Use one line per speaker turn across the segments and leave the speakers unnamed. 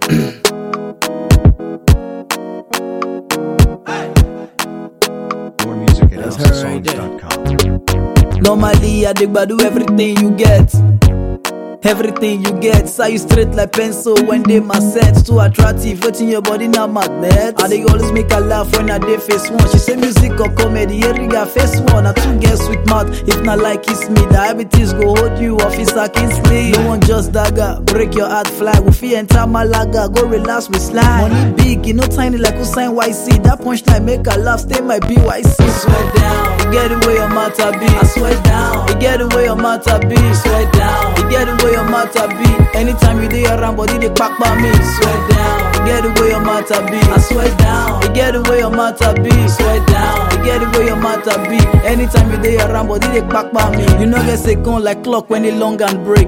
More music at
That's her right there.
houseofsongs.com.
Normally, I dig do everything you get. Everything you get, say you straight like pencil when they my set too attractive, waiting your body now magnet. And they always make her laugh when I dey face one. She say music or comedy, every guy face one. I two get sweet mouth, if not like kiss me, diabetes go hold you, officer Kingsley. No one just dagger, break your heart flag. We feel enter Malaga, go relax with slide. Money big, you know tiny like Usain YC. That punchline make her laugh, stay my BYC. Swear down, you get away your matter be. I swear down, you get away your matter be. Swear down, you get away your matter be. Anytime you dey around, body they pack by me. Swear down, you get away your matter be. I swear down, you get away your matter be. Swear down, you get away your matter be. Anytime you dey around, body they pack by me. You know get second like clock when they long and break.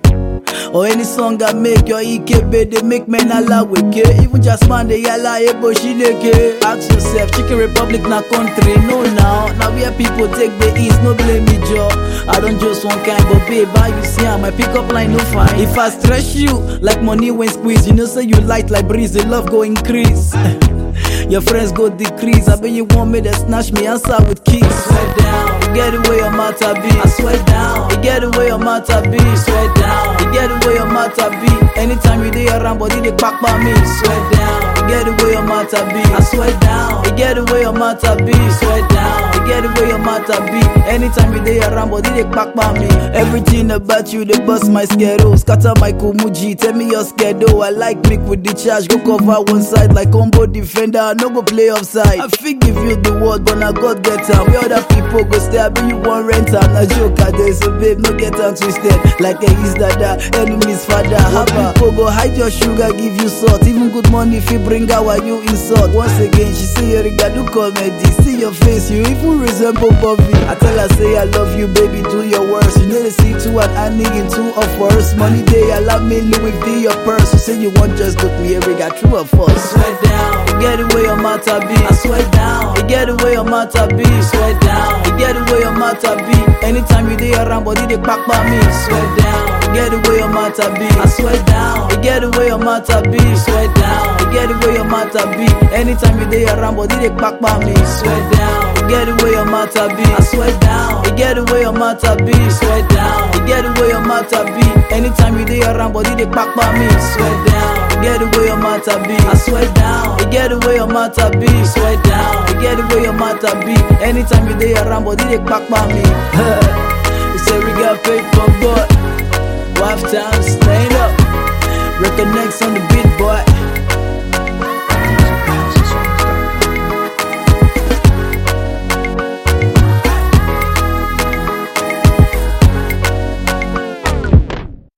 Or any song I make your EKB, they make men alaweke. Even just man, they yalla ebo shileke. Ask yourself, Chicken Republic na country, no now. Now where people take the east, no blame me, Joe. I don't just one kind, but babe, how you see how my pickup line no fine. If I stretch you like money when squeeze, you know say you light like breeze, the love go increase. Your friends go decrease. I bet you want me to snatch me answer with keys. Swear down, you get away your matter be. I swear down, you get away your matter be. Swear down, you get away your matter be. Anytime you dey around, body they pack by me. Swear down, you get away your matter be. I swear down, you get away your matter be. Swear down, you get away your matter be. Anytime you dey around, body they pack by me. Everything about you they bust my schedule, scatter my kumuji. Tell me your schedule. I like make with the charge, go cover one side like combo defender. I no go play offside. I fit give you the word, but na God get am. Where other people go stay, I be you want rent am. Na joke I dey, so babe, no get am twisted. Like a his dada, enemies father. Haba, people go hide your sugar, give you salt. Even good money if you bring out while you insult. Once again, she say you riga do comedy. See your face, you even resemble Bobby. I tell her say I love you, baby, do your worst. You know they see two and I need in two of us. Money day, allow me Louis V your purse. You say you want just look me, every got true or false. Swear down, you get away your matter be. I swear down, you get away your matter be. Swear down, you get away your matter be. Anytime you dey around, body they pack by me. Swear down, you get away your matter be. I swear down, you get away your matter be. Swear down, you get away your matter be. Anytime you dey around, body they pack by me. Swear down, you get away your matter be. I swear down, you get away your matter be. Swear down, you get away your matter be. Anytime you dey around, body they pack by me. Swear down, you get away your matter be. I swear down, you get away your matter be. Swear down, you get away your matter be. Anytime you dey around, body they pack by me. you say we got paper, boy. Wife time, stand up. Reconnects on the beat, boy.